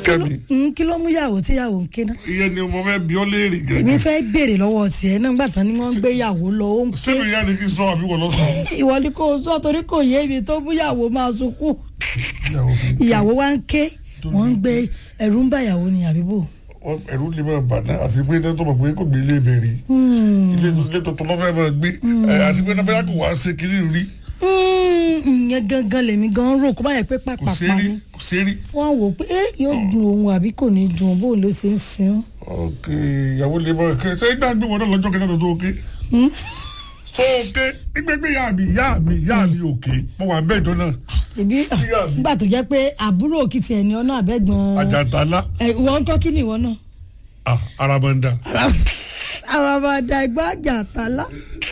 kẹ́mi Mm, kí ló mú yàwó tí yàwó ń ké náà ìyẹn ni mo fẹ́ bí ọ léèrè èmi gẹ́gẹ́ fẹ́ béèrè lọ́wọ́ tiẹ̀ náà gbà tán ni wọ́n ń gbé yàwó lọ ó ń ké sínú ìyá ni kí n sọ àbí wọ́n lọ sọ. ìwọ ni kò sọ torí kò yé mi tó mú yàwó máa sunkún ìyàwó wa ń ké wọ́n ń gbé ẹ̀rù ń bá ìyàwó ni àbíbò. ẹ̀rù lè máa bà náà àti pé tó mọ̀ pé kò gbé ilé ìbẹ̀rẹ̀ ilé ilé tuntun lọ́fẹ̀ẹ́ máa gbé ẹ̀, àti pé náà bóyá kò wá ṣe kiri rí Mm, ìyẹn gangan lèmi gan rò kó bá yẹ pé kò pàpàpà sí rí ni kò sí rí. wọ́n wò pé ẹ yóò dùn òun àbí kò ní dùn òun bóun ló ṣe ń sin ok ìyàwó lè máa ké ṣé ìgbà gbé wọn náà lọ́jọ́ kẹta tó tó ké. so ké gbígbégbé ìyá mi ìyá mi ìyá mi òkè mo wà bẹ́ẹ̀ jọ náà ìbí Ìyá mi. nígbà tó jẹ́ pé àbúrò òkìtì ẹ̀ ní ọ̀nà àbẹ́gbọ̀n àjàntálá ẹ̀ wọ́n ń kọ́ kí ni ìwọ náà ah, aramanda àràbàdà ìgbà àjàtàlá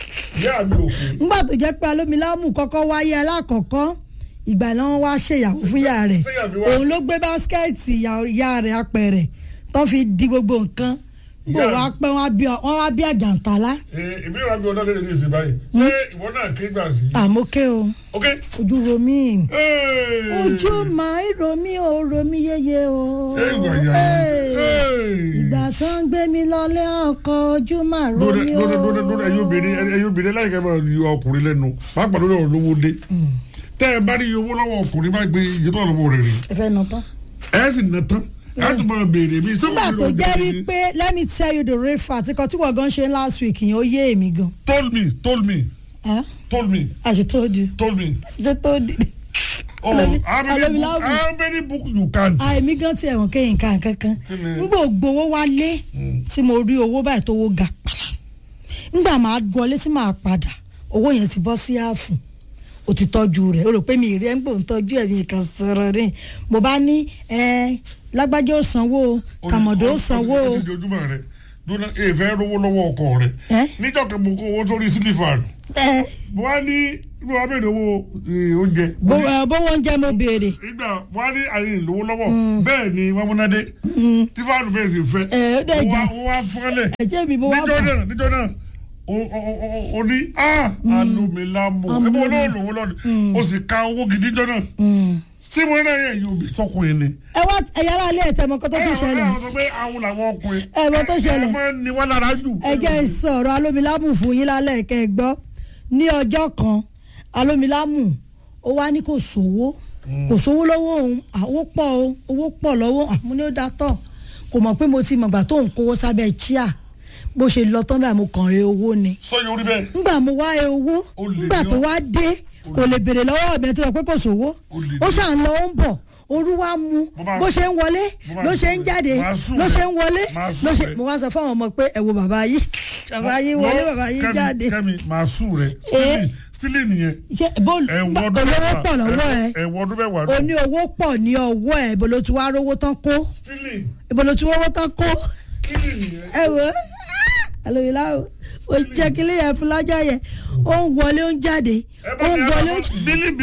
ìyá mi òkè nígbà tó jẹ́ pé alómilámù kọ́kọ́ wáyé alákọ̀ọ́kọ́ ìgbà náà wọ́n wá ṣèyàwó fún ìyá rẹ̀ Ṣéyà mi wá- òun ló gbé báskẹ́ẹ̀tì ìyá- ìyá rẹ̀ apẹ̀rẹ̀ tó fi di gbogbo nǹkan gbò Ìyá wá pẹ́ wọ́n á bí ọ- wọ́n wá bí àjàntàlá ìbí ìwà gbé ọ̀dọ́ lè ní ìsìn báyìí ṣé ìwọ náà ké gbà sí. àmókè o ok. ojú romi Hey! ojú máa ń romi o romi yeye o Hey, ìwà ìyá Hey. Hey! ìgbà tó ń gbé mi lọlé ọkọ ojú máa lórí romi o lórí lórí lórí ẹyin obìnrin ẹyin obìnrin láìka máa yọ ọkùnrin lẹ́nu pàápàá lórí ọ̀rọ̀ lówó dé tẹ́ ẹ bá rí iye owó lọ́wọ́ ọkùnrin bá gbé iye tó wà lọ́wọ́ rẹ̀ rí ẹ fẹ́ nà tán. ẹ sì nà tán ẹ tún máa béèrè bí sọ́wọ́n nígbà tó jẹ́ wípé let me tell you the real fact ikọ̀ tí wọ́n gan ṣe last week yẹn ó yé èmi gan. told me told me Huh? told me I should told you. told me ṣe tó di. oh Alomi- how many Alomi book Lamu. how many book you count. àìmí gan tiẹ̀ wọ́n kéyìn kan kankan. Kí ni? nígbà ògbówó wálé tí mo rí owó báyìí tó wó ga pàlà. nígbà máa wọlé tí màá padà owó yẹn ti bọ́ sí ààfù o ti tọ́jú rẹ̀ o rò pé mi ì rí ẹ̀ ń gbò ń tọ́jú ẹ̀ mi kàn sọ̀rọ̀ ní mo bá ní ẹ lágbájá ó sanwó o kàmọ̀dé ó sanwó o. ó ti dojúmọ́ rẹ̀ dúró èèfẹ́ rówó lọ́wọ́ ọkọ rẹ̀ Ẹ́? níjọ́ kan mo kó owó sórí sílífà ẹ mo wá ní mo wá bèrè owó eh, oúnjẹ. bó ẹ, bówó oúnjẹ mo béèrè. ìgbà wọn á ní àyè ìlówó lọ́wọ́ bẹ́ẹ̀ ni wọ́n múnádé tí fáànù bẹ́ẹ̀ sì fẹ́ Ẹ, ó dẹ̀ wọ́n jà. wá- wọ́n wá fọ́lẹ̀ ẹ̀jẹ̀ mi mo wá níjọ́ bà. náà níjọ́ náà o- o- o- o ní a alomilamu ẹ bọ́ náà lówó lọ́dún o sì ka owó gidi jọ náà tí mo náà yẹ yóò bí sọkùnrin ni. ẹ wá ẹ̀yà ara ilé ẹ̀tẹ̀ mọ́kọ́ tó tún ṣẹlẹ̀ ẹ sọ pé àwọn làwọn ọkùnrin. Ẹ mọ̀ tó ṣẹlẹ̀. ẹ máa ń ní wọn lára jù. ẹ jẹ́ sọ̀rọ̀ alómilámù fún yín lálẹ́ kẹ́ ẹ gbọ́ ní ọjọ́ kan alómilámù ó wá ní kò sówó kò sówó lọ́wọ́ òun àwọ̀ pọ̀ o owó pọ̀ lọ́wọ́ àmú ní ó dá tọ̀ kò mọ̀ pé mo ti mọ̀gbà tó ń kówó sábẹ́ chíà bó ṣe lọ tán báyìí mo kàn rí owó ni sọ yóò rí bẹ́ẹ̀. ngbà mo wá ẹ owó Ó lè ngbà ní tó ọ. wá dé kò lè béèrè lọ́wọ́ ọ̀bẹ tó sọ pé kò sówó Ó lè ó ní. ṣàn lọ ó ń bọ̀ orú wa mú Mo máa- bó ṣe ń wọlé mo máa ló ṣe ń sùn jáde rẹ̀. Máa sùn ló rẹ̀. ṣe ń wọlé Máa ló sùn ṣe rẹ̀. mo wá sọ fáwọn ọmọ pé ẹ wo bàbá yìí bàbá yìí wọlé bàbá yìí Kẹ́mi- jáde kẹ́mi màá sùn rẹ̀ Eh. sílì nìyẹn ṣe bó ẹ̀wọ̀n olówó ọdún mẹ́wàá pọ̀ lọ́wọ́ ẹ ẹ̀wọ̀n ọdún mẹ́wàá o ní owó pọ̀ ní ọwọ́ ẹ ibo ló ti wá rówó tán kó sílì ibo ló ti rówó tán kó sílì nìyẹn. ẹ wò ó alòyìnlá o o jẹ́ kílé yẹn fún lájà yẹn ó ń wọlé ó ń jáde ẹ ó bá ń ní wọlé ó ń àwọn bílíbí